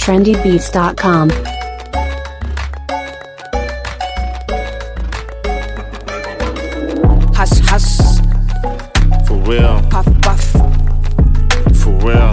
trendybeats.com. Hush, hush, For real, puff, puff. for real.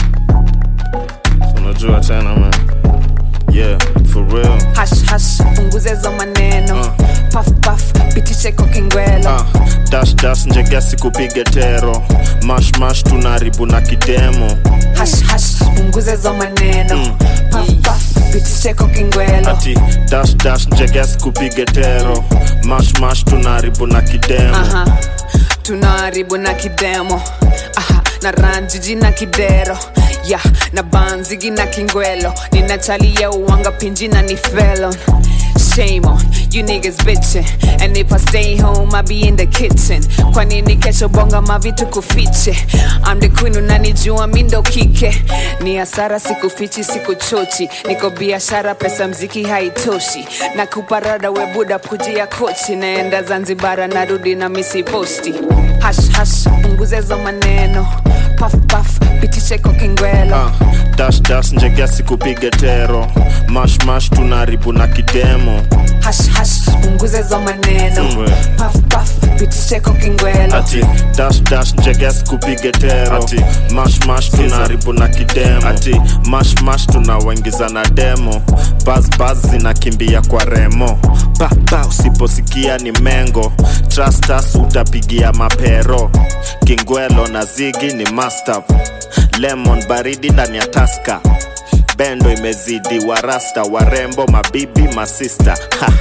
So unajua tena man. Yeah, for real. Hush, hush, punguze hizo maneno. Uh. Puff, puff, pitishe kwa kingwelo. Ah, dash dash njegesi kupige tero mash mash tunaribu na kidemo Hush, hush, punguze hizo maneno. Mm. Puff, puff, pitishe kwa kingwelo. ati dash dash njegesi kupige tero mash mash tunaribu na kidemo Aha, tunaharibu na kidemo Aha, na ranjiji na kidero ya na banzigi na kingwelo ninachalia uwanga pinji na ni felon Shame on you niggas bitching And if I stay home I be in the kitchen Kwa nini kesho bonga mavitu kufiche I'm the queen unanijua mindo kike Ni hasara sikufichi sikuchochi Niko biashara pesa mziki haitoshi Na kuparada we buda kujia kochi Naenda Zanzibara narudi na misi posti Hash hash punguze hizo maneno Puff puff pitishe kwa kingwelo Ah, dash dash njegesi kupige tero mash mash tunaribu na kidemo Hash hash punguze hizo maneno Mm. Puff puff pitishe kwa kingwelo ati dash dash njegesi kupige tero ati mash mash tunaribu na kidemo ati mash mash tunawaingiza na demo bas bas zinakimbia kwa remo baba usiposikia ni mengo trust us utapigia mapero kingwelo na zigi ni mastav lemon baridi ndani ya taska bendo imezidi warasta warembo mabibi masista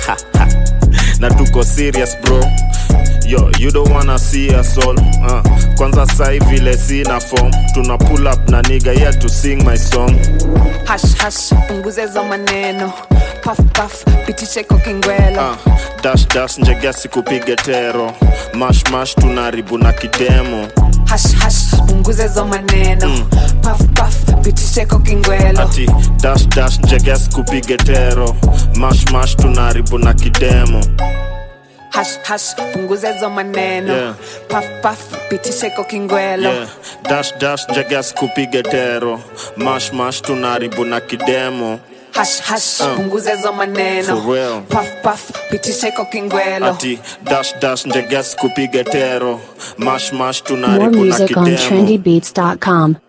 na tuko serious bro yo you don't wanna see us all uh, kwanza sai vile sina form tuna pull up na niga here to sing my song hash hash punguze hizo maneno puff puff pitishe kwa kingwelo uh, dash dash njegesi kupige tero mash mash tunaribu na kidemo hash hash punguze hizo maneno puff puff pitishe kwa kingwelo ati dash dash njegesi kupige tero mash mash tunaribu na kidemo hash hash punguze hizo maneno Yeah. puff puff pitishe kwa kingwelo yeah. dash dash njegesi kupige tero mash mash tunaribu na kidemo hash hash Uh. punguze hizo maneno For real. puff puff pitishe kwa kingwelo ati dash dash njegesi kupige tero mash mash More tunaribu na music on kidemo trendybeats.com.